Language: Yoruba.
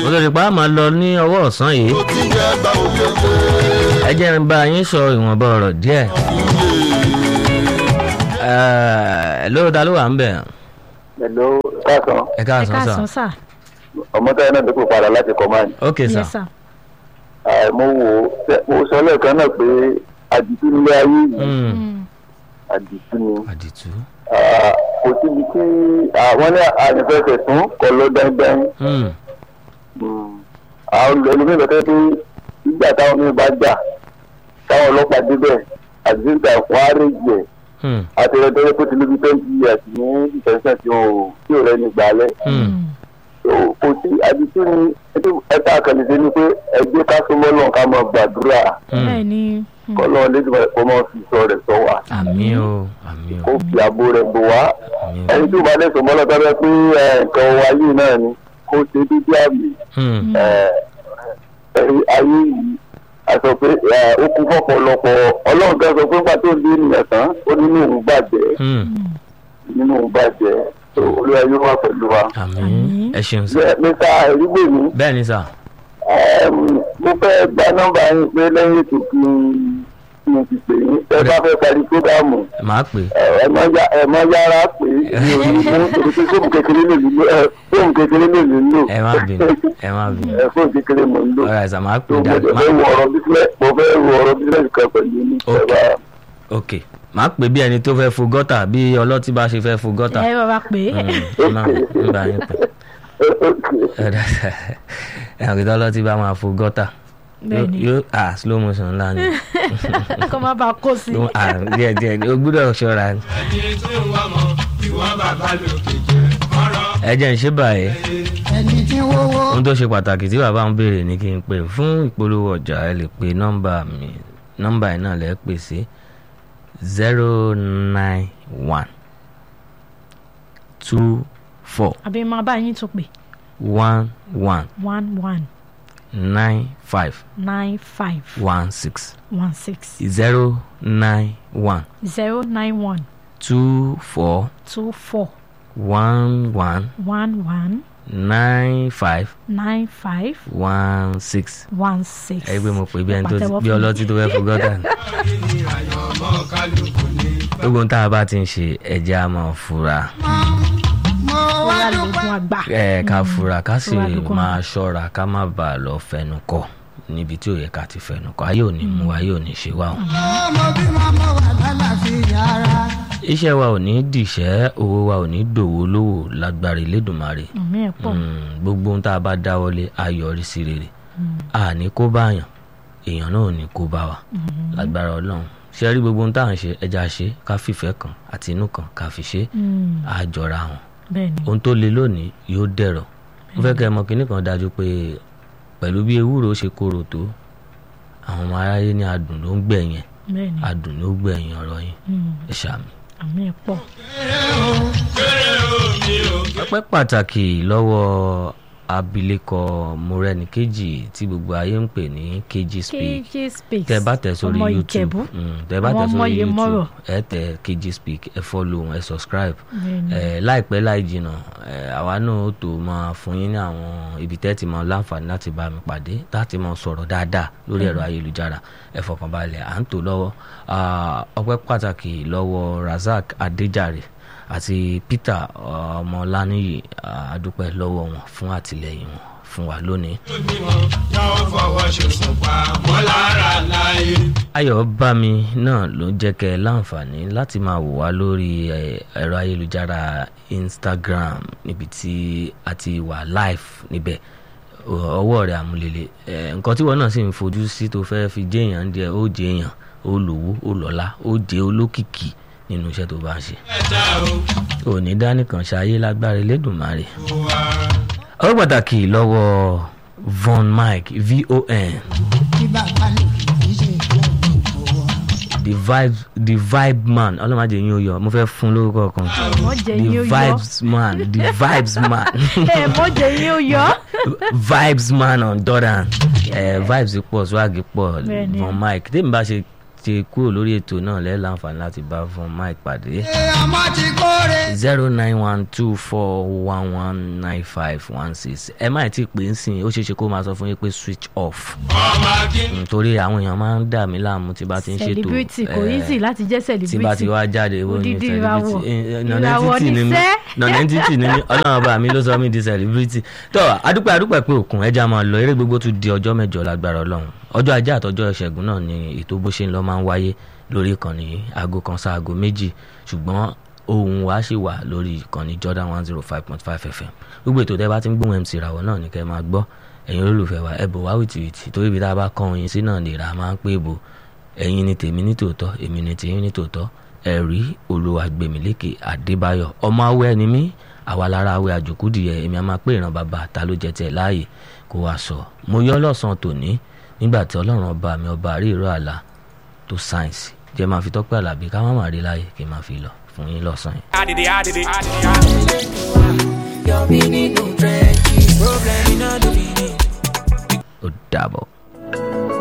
mo lórí pa á máa lọ ní ọwọ́ ọ̀sán yìí ó ti yẹ gba òyìnbó ẹ jẹ́ n bá yín sọ ìwọ̀nba ọ̀rọ̀ díẹ̀ ẹ lórí ta ló wà ń bẹ̀ Hello, káàsán. ẹ ẹ káàsán sà káàsán sà. Ọmọ táyà náà dípò padà láti command. ok sà yes sà. Ẹ, Mo wò ó, ṣe- mo sọ lẹ́ẹ̀kan náà pé àdìtú nílé ayé yìí, Mm, Mm. àdìtú ni. àdìtú Ah, Kò síbi tí àwọn ní àdìfẹsẹ̀ tún kọ lọ dáńdáń. Mm, Àwọn ẹlòmíràn tẹ́ pé nígbà táwọn mi bá jà, táwọn ọlọ́pàá débẹ̀, àdìsíńtà wọn á rèé jẹ̀. mm, Àtẹ̀rẹ̀tẹ̀rẹ̀ kó ti lóbi twenty years ní ìtẹ̀sán tí ò tí ò rẹ́ni gbàlẹ̀. mm. So, kò sí àdìsí ni ẹta àkànlẹ̀dẹ́ ni pé ẹgbẹ́ ká súnmọ́ lọ́n ká máa gbàdúrà bẹ́ẹ̀ ni. Mm. kọ́lọ́ lẹ́dùnmọ̀ kó máa fi sọ rẹ̀ sọ wá àmì o àmì o kó fi àbò rẹ̀ bò wá àmì o ẹni tí ó bá dẹ̀ sọmọ́ lọ́tọ́ bẹ́ẹ̀ pé ẹ, nǹkan wa yìí náà ni kó ṣe dídí àmì Mm, ẹ, ẹ, ayé yìí a sọ pé ẹ, ó kú fọ́pọ̀lọpọ̀ ọlọ́run kan sọ pé nígbà tó di ènìyàn tán ó nínú òun bàjẹ́ mm. nínú òun bàjẹ́ So, olúwa yóò wà pẹ̀lú wa. àmì Àmín. ẹ ṣeun sà Bẹ́ẹ̀, Mr. Ẹ̀rígbèmí bẹ́ẹ̀ ni sà Ẹm, mo fẹ́ gba nọ́mbà yín pé lẹ́yìn ètò kí n kí n ti pè yín ẹ bá fẹ́ parí prógámù màá pè ẹ ẹ má yá- ẹ má yára pé mi ò ní mú torí pé fóònù kékeré lè lò ẹ fóònù kékeré lè lò ẹ má bínú ẹ má bínú ẹ fóònù kékeré mò ń lò ọ̀rọ̀ ẹ̀sà màá pè tó mo dáadáa jẹ Màá- fẹ́ wo ọ̀rọ̀ bísíǹnẹ̀ mo fẹ́ wo ọ̀rọ̀ bísíǹnẹ̀ kan pẹ̀lú ní Ok. ìjọba ok màá pè bí ẹni tó fẹ́ fo gọ́tà bí ọlọ́tí bá ṣe fẹ́ fo gọ́tà ẹ bàbá pé. Mm, náà ń bá yín pè ẹ̀rọ ìtọ́ ọlọ́tí bá máa fo gọ́tà bẹ́ẹ̀ ni. yóò ah slow motion ńlá ni kó má bàa kó sí. Ló- ah, díẹ̀ díẹ̀ ni, o gbúdọ̀ ṣọ́ra ni. ẹ jẹ́ ń ṣe báyìí ohun tó ṣe pàtàkì tí bàbá ń béèrè ni kí n pè fún ìpolówó ọjà ẹ lè pe nọ́mbà mi nọ́mbà yìí náà lẹ́ pè sí zero nine one two four àbí máa bá yín tún pè one one one one nine five nine five one six one six zero nine one zero nine one two four two four one one one one nine five nine five one six. one six. ẹ gbé mo pè bí ẹni tó Pàtẹ́wọ́ bí fún mi. ọlọ́tí tó fẹ́ fún gọ́tà ni. gbogbo ohun tá a bá ti ń ṣe ẹ̀jẹ̀ a máa fura bóyá lóògùn àgbà. ẹ ká fura ká sì Fura lóògùn máa ṣọ́ra ká má bàa lọ fẹnu kọ níbi tí ò yẹ ká ti fẹnu kọ ayé ò ní mú wa ayé ò ní ṣe wá o. iṣẹ́ wa ò ní dìṣẹ́ owó wa ò ní dòwó lówó lágbára Elédùmarè àmì ẹ̀ pọ̀. Mm, gbogbo ohun tá a bá dáwọ́lé á yọrí sí rere a ní kó báyàn èèyàn náà ò ní kó bá wa lágbára Ọlọ́run ṣe rí gbogbo ohun tá à ń ṣe ẹja ṣe ká fìfẹ́ kan àti inú kan ká fi ṣe Mm, á jọra wọn bẹ́ẹ̀ ni. ohun tó le lónìí yóò dẹ̀rọ̀ mo fẹ́ kẹ́ ẹ mọ̀ kínní kan dájú pé pẹ̀lú bí ewúro ṣe korò tó àwọn ọmọ aráyé ní adùn ló ń gbẹ̀yìn bẹ́ẹ̀ ni. adùn ló gbẹ̀yìn ọ̀rọ̀ yín Mm, ẹ ṣàmì. àmì ẹ̀ pọ̀. ọpẹ́ pàtàkì lọ́wọ́ abilékọ Mọ́rẹ́níkejì tí gbogbo ayé ń pè ní kejì speak kj speaks. tẹ bá tẹ sórí ọmọ youtube Ìjẹ̀bú. mm, tẹ bá Àwọn tẹ ọmọ sórí yìí youtube mọ́rọ̀. ẹ tẹ kg speak ẹ follow ẹ subscribe Bẹ́ẹ̀ ni. ẹ láìpẹ́ láì jìnnà ẹ àwa náà ó tó máa fún yín ní àwọn ibi tẹ́ ti máa láǹfààní láti bá mi pàdé láti máa sọ̀rọ̀ dáadáa lórí ẹ̀rọ ayélujára ẹ fọkànbalẹ̀ à ń tò lọ́wọ́ Ah, ọpẹ́ pàtàkì lọ́wọ́ Razak Adéjàre àti Peter ọmọláníyì ah, a dúpẹ́ lọ́wọ́ wọn fún àtìlẹ́yìn wọn fún wa lónìí. ayọ̀ bá mi náà ló jẹ́ kẹ́ ẹ láǹfààní láti máa wò wá lórí ẹ, ẹ̀rọ ayélujára Instagram níbi tí a ti wà live níbẹ̀ Ọ- ọwọ́ rẹ̀ àmúlélẹ̀ ẹ̀, nǹkan tí wọ́n náà sì ń fojú sí tó fẹ́ fi jẹ́ èèyàn díẹ̀ ó jẹ́ èèyàn ó lówó ó lọ́lá ó jẹ́ olókìkí nínú iṣẹ́ tó bá ń ṣe. òní dánìkan ṣayé lágbára Elédùmarè. ọ̀rọ̀ pàtàkì lọ́wọ́ Von Mike von the vibe the vibe man ọlọ́mọdé yín ó yọ mo fẹ́ fún lórúkọ kan mọ jẹ the yín ó yọ. vibes man the vibes man ẹ mọ jẹ yín ó yọ. vibes man on Jordan ẹ vibes pọ̀ swag pọ̀ Bẹ́ẹ̀ni. Von Mike tèmi bá ṣe ti kúrò lórí ètò náà lẹ́ẹ̀ láǹfààní láti bá fún mike pàdé ọmọ ti kórè. zero nine one two four one one nine five one six ẹ má tí ì pè é sìn ó ṣeé ṣe kó máa sọ fún yín pé switch off nítorí àwọn èèyàn máa ń dà mí láàmú tí bá ti ń ṣètò celebrity kò eh, easy láti jẹ́ tí bá ti celebrity wá jáde wo ni Odidi celebrity ìràwọ̀. Eh, eh, Ìràwọ̀ non-entity ni mí níṣẹ́. non-entity ni mí ọlọ́run ọba mi ló sọ mí di celebrity tó adúpẹ́ adúpẹ́ pé òkun ẹja máa lọ eré gbogbo tún di ọjọ́ mẹ́jọ lágbára ọlọ́run ọjọ́ ajé àtọjọ́ ìṣẹ́gun náà ni ètò bó ṣe ń lọ máa ń wáyé lórí ìkànnì aago kan sí aago méjì ṣùgbọ́n ohun wa ṣì wà lórí ìkànnì Jordan one zero five point five FM gbogbo ètò tẹ́ bá ti ń gbóhùn MC ìràwọ̀ náà ní kẹ́ máa gbọ́ ẹ̀yin olólùfẹ́ wa ẹ bò wá wìtìwìtì torí ibi tá a bá kọ́ oyin sí náà lè ra máa ń pè bò ẹ̀yin ni tèmi ní tòótọ́ èmi ni tèyín ní tòótọ́ ẹ̀rí olùwàgbèmílékè adébáyọ̀ ọmọ awẹ́ ni mí àwa lára awẹ́ àjòkúdìyẹ èmi a máa pé ìran bàbá ta ló jẹ tẹ̀ láàyè kó wá sọ mo yọ lọ́sàn-án tòní nígbà tí ọlọ́run ọba mi ọba rí ìró àlá tó sáyẹ̀nsì jẹ́ máa fi tọ́pẹ́ àlàbí ká má má rí láàyè kí n máa fi lọ fún yín lọ́sàn-án yẹn. I did it, I did it, I did it, I did it. Your meaning no trenches. Problem in all the meaning. ó dàbọ̀.